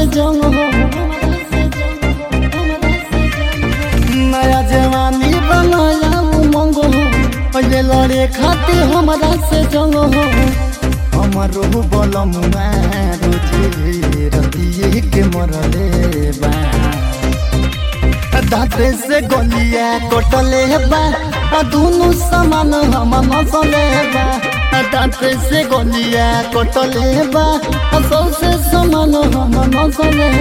जंग हो नया जवानी बनाया उमंग हो पहले लड़े खातिर हमरा से जंग हो हमारो बलम रोजे रतिये के मरले बा दाँते से गलिया कटले बा आ दुनु समान हम मसले बा आ दाँते से गलिया कटले बा आ सबसे समान हम मसले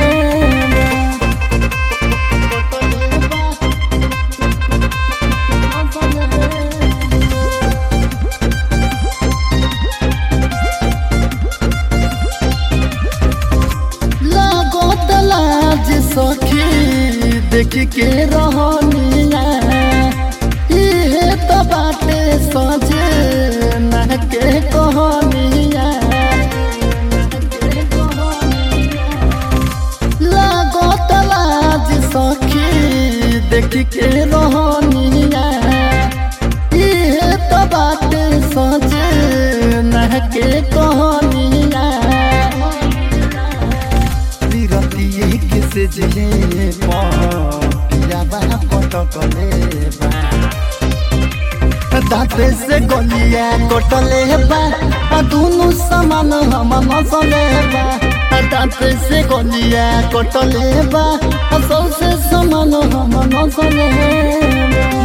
लागत लाज सखी देख के रहनिया इहे तो बाटे सजे न के कहनिया लागत लाज सखी देख के रहनिया इहे तो बाटे सजे न के कहनिया विरतिये किसे जे पियाबा पटकले बा दाँते से गलिया कटले बा आ दुनु समान हम मसले बा आ दाँते से गलिया कटले बा आ सबसे समान हम मसले बा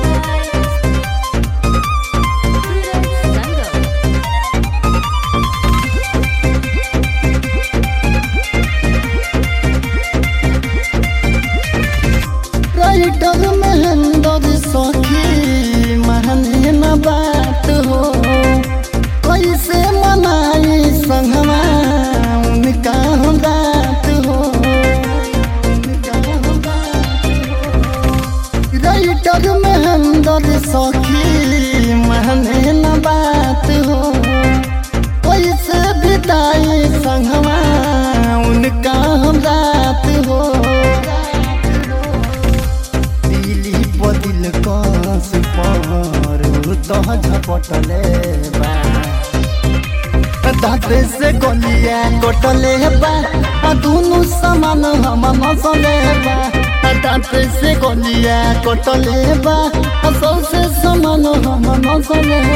राइटर महेंद्र सखी महने न बात हो कैसे मनाई संगमा उनका हम बात हो राइटर महेंद्र सखी महने न बात हो कैसे बिताई संगमा उनका हम रात हो दिली बदिल कस पर तह झपटले बा दाँते से गलिया कटले बा आ दुनु समान हम मसले बा आ दाँते से गलिया कटले बा आ सबसे समान हम मसले